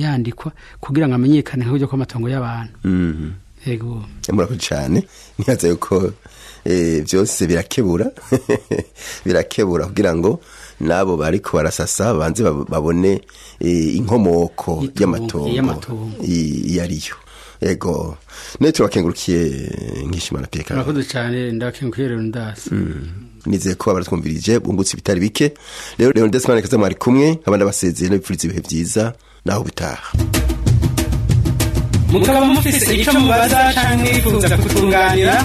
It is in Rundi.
yandikwa kugira ngo amenyekane nk'uburyo kw'amatongo y'abantu Mhm. yego murakoze cyane nibaza yuko eh, byose birakebura birakebura kugira ngo n'abo bariko barasasa banze bab- babone eh, inkomoko Itongo, y'amatongo y'amatongo. i- iyo ariyo yego ne turakengurukiye nkishimana peka murakoze cyane ndabakengukiye rero ndasi nizeye ko abaratwumvirije bungutse ibitari bike rero rero ndetse mwana kaza mwari kumwe abandi basezeye n'ibipfuriza ibihe byiza naho bitaha mukaba mufise icyo mubaza canke mwifuza kutunganira